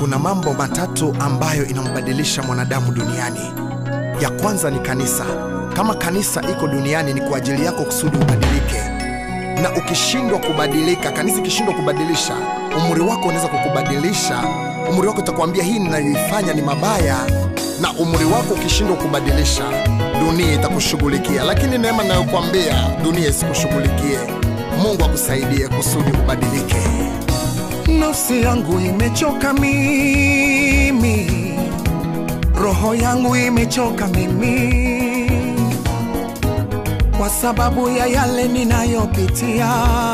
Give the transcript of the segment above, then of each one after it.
kuna mambo matatu ambayo inambadilisha mwanadamu duniani. Ya kwanza ni kanisa. Kama kanisa iko duniani, ni kwa ajili yako kusudi ubadilike, na ukishindwa kubadilika, kanisa ikishindwa kubadilisha, umri wako unaweza kukubadilisha. Umri wako utakwambia hii ninayoifanya ni mabaya, na umri wako ukishindwa kubadilisha, dunia itakushughulikia. Lakini neema nayokwambia, dunia isikushughulikie. Mungu akusaidie kusudi ubadilike. Nafsi yangu imechoka mimi, roho yangu imechoka mimi, kwa sababu ya yale ninayopitia.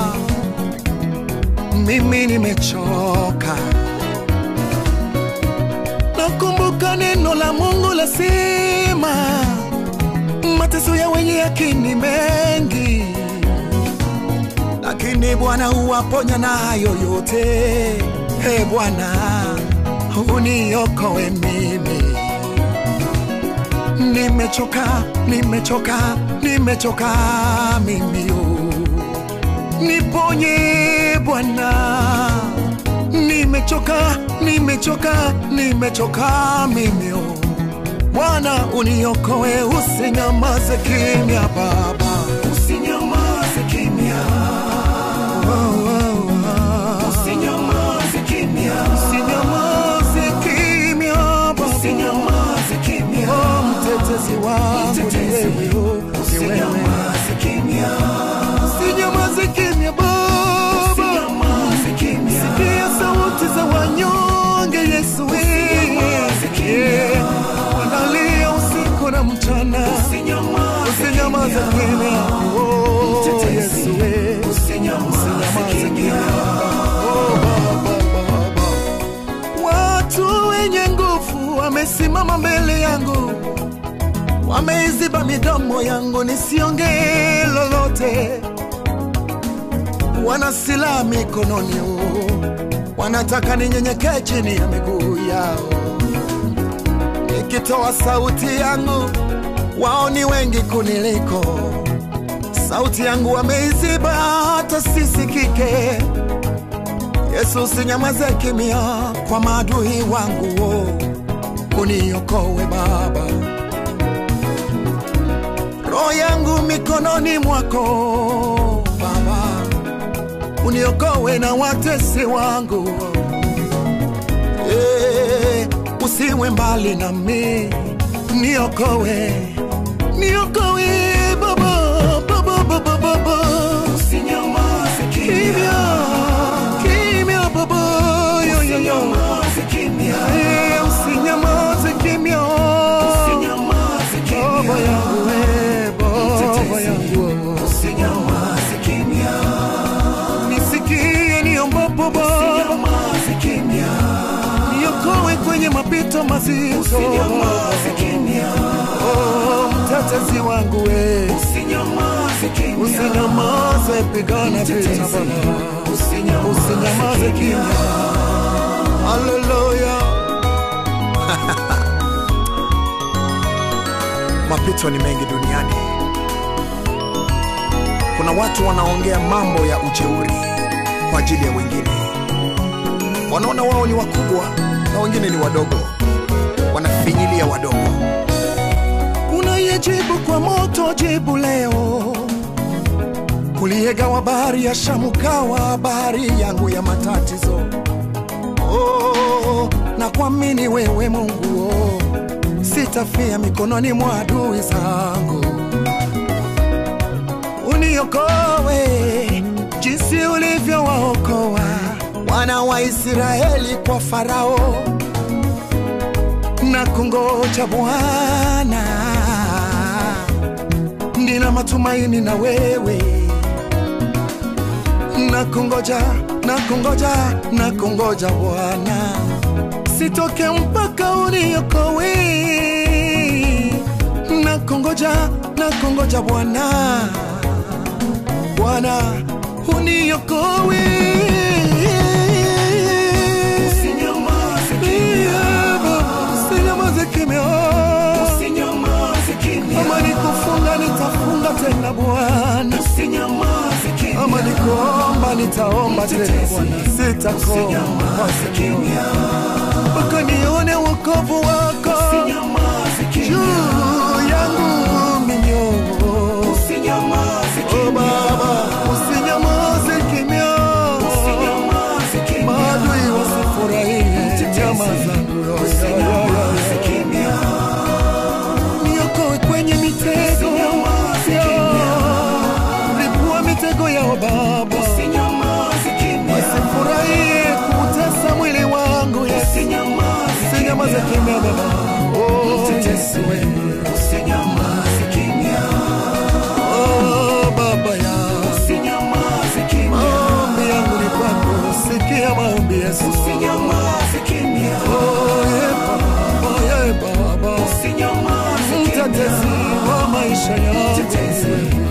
Mimi nimechoka. Nakumbuka neno la Mungu lasema, mateso ya wenye haki ni mengi lakini Bwana huwaponya na hayo yote. He Bwana, uniokoe mimi, nimechoka, nimechoka, nimechoka mimi, oh. niponye Bwana, nimechoka, nimechoka, nimechoka mimi, oh. Bwana uniokoe, usinyamaze kimya Baba, usinyamaze kimya Usinyamaze kimya. Usinyamaze kimya, Baba. Oh, mtetezi wangu ni wewe, oh, ni wewe. Usinyamaze kimya, Baba. Sikia sauti za wanyonge, Yesu Yeah. Wanalia usiku na mchana, usinyamaze kimya, oh, Yesu Usinyamaze kimya. Oh, Baba, Baba. Watu wenye nguvu wamesimama mbele yangu, wameiziba midomo yangu nisiongee lolote. Wana silaha mikononi, oh, wanataka ninyenyekee chini ya miguu yao. Nikitoa sauti yangu, wao ni wengi kuniliko. Sauti yangu wameiziba hata sisikike. Yesu, usinyamaze kimya kwa maadui wangu, oh, uniokoe Baba. Roho yangu mikononi mwako Baba, uniokoe na watesi wangu. Eh, usiwe mbali nami, niokoe, niokoe Baba, Baba, Baba, Baba. Kimya, kimya Baba, yo, yo, yo. Eh, usinyamaze kimya. Baba yangu, eh, Baba yangu. Nisikie niombapo Baba, niokoe kwenye mapito mazito. Oh, mtetezi wangu we, usinyamaze, pigana vita Baba, usinyamaze kimya. Haleluya. Mapito ni mengi duniani. Kuna watu wanaongea mambo ya ujeuri kwa ajili ya wengine, wanaona wao ni wakubwa na wengine ni wadogo, wanafinyilia wadogo. unayejibu kwa moto jibu leo uliyegawa bahari ya Shamu kawa bahari yangu ya matatizo oh, na kuamini wewe Mungu oh, sitafia mikononi mwa adui zangu uniokoe jinsi ulivyowaokoa wana wa Israeli kwa Farao na kungoja Bwana, nina matumaini na wewe, na kungoja na kungoja na kungoja Bwana, sitoke mpaka uniokoe, na kungoja na kungoja Bwana, Bwana uniokoe. Usinyamaze kimya. Kama nikufunga nitafunga tena Bwana, ama nikuomba nitaomba tena Bwana, sitakoma masikio mpaka nione wokovu wako juu yangu minyo. Oh Baba, usinyamaze kimya, maadui wasifurahie nyama zangu. Ya, ya, ya, ya. Niokoe kwenye mitego ya lipua mitego yao Baba, wasifurahie kutesa mwili wangu Yesu, usinyamaze kimya Baba, oh Yesu wewe. Oh, Baba ya maombi yangu ni kwako, sikia maombi Yesu. Oh, ye Baba, ye Baba, mtetezi wa maisha yangu